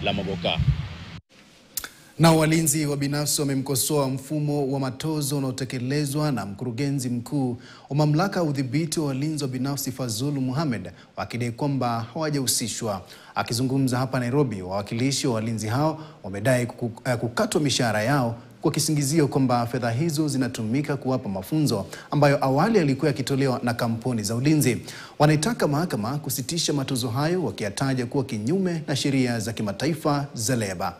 la Mogoka. Na walinzi wa binafsi wamemkosoa mfumo wa matozo unaotekelezwa na mkurugenzi mkuu wa mamlaka ya udhibiti wa walinzi wa binafsi Fazul Mohamed wakidai kwamba hawajahusishwa. Akizungumza hapa Nairobi, wawakilishi wa walinzi hao wamedai kuku- eh, kukatwa mishahara yao kwa kisingizio kwamba fedha hizo zinatumika kuwapa mafunzo ambayo awali yalikuwa yakitolewa na kampuni za ulinzi. Wanaitaka mahakama kusitisha matozo hayo wakiyataja kuwa kinyume na sheria za kimataifa za leba.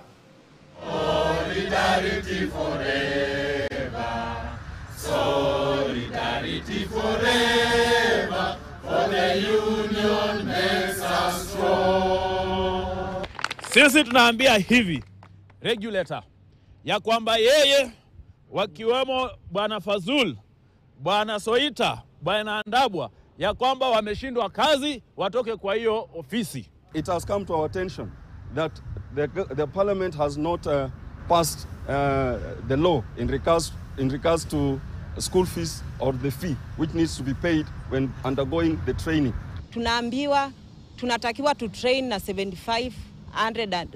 Sisi tunaambia hivi regulator ya kwamba yeye wakiwemo bwana Fazul, bwana Soita, bwana Ndabwa ya kwamba wameshindwa kazi, watoke kwa hiyo ofisi. it has come to our attention that the, the parliament has not uh, passed uh, the law in regards, in regards to school fees or the fee which needs to be paid when undergoing the training. tunaambiwa tunatakiwa tu train na 7500 and-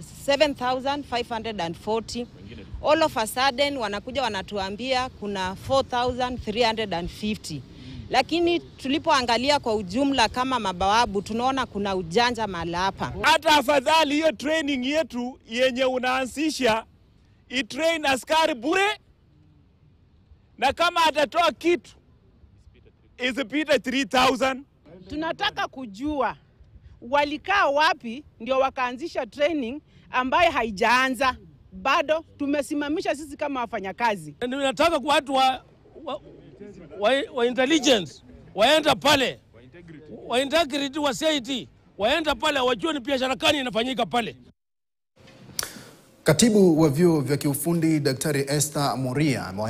7540 all of a sudden wanakuja wanatuambia kuna 4350 lakini tulipoangalia kwa ujumla kama mabawabu tunaona kuna ujanja mahala hapa Hata afadhali hiyo training yetu yenye unaanzisha itrain askari bure, na kama atatoa kitu isipite 3000 Tunataka kujua walikaa wapi ndio wakaanzisha training ambayo haijaanza bado. Tumesimamisha sisi kama wafanyakazi. Nataka kwa watu wa, wa, wa, wa intelligence waenda pale wa integrity wa CIT waenda pale wajue ni biashara gani inafanyika pale. Katibu wa vyuo vya kiufundi Daktari Esther Moria